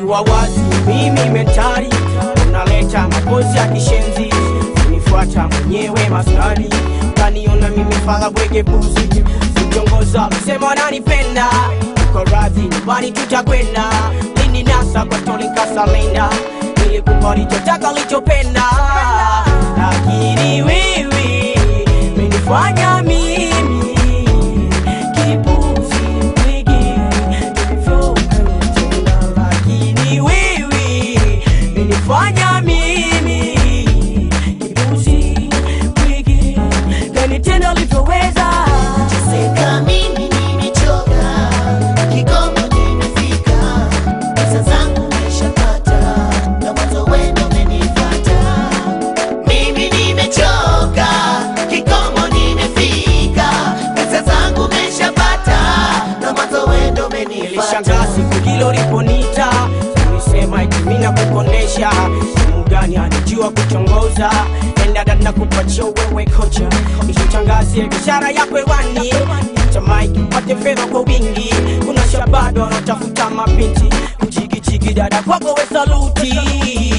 kuwa wazi mimi mentari unaleta mapozi ya kishenzi unifuata mwenyewe maskani kaniona mimi fala bwege buzi sitongoza msema nanipenda uko radhi nyumbani tutakwenda lini nasa kwa tolinkasalenda nilikupa lichotaka lichopenda lakini wewe menifanya mimi kipuzi bwege tulivyopenda lakini wewe menifanya mimi kipuzi bwege kanitenda ulivyoweza Seka mimi nimechoka, kikomo nimefika, pesa zangu nimeshapata, na mwanzo wendo umenifuata. Mimi nimechoka, kikomo nimefika, pesa zangu nimeshapata, na mwanzo wendo umenifuata. nilishangaa siku hilo liponita ulisema eti mimi nakukondesha simu gani anijua kuchongoza endada na kupatia wewe kocha ishitangazie biashara yako hewani cha mike upate fedha kwa wingi kuna shabado wanatafuta mabinti kuchikичiki dada kwako we saluti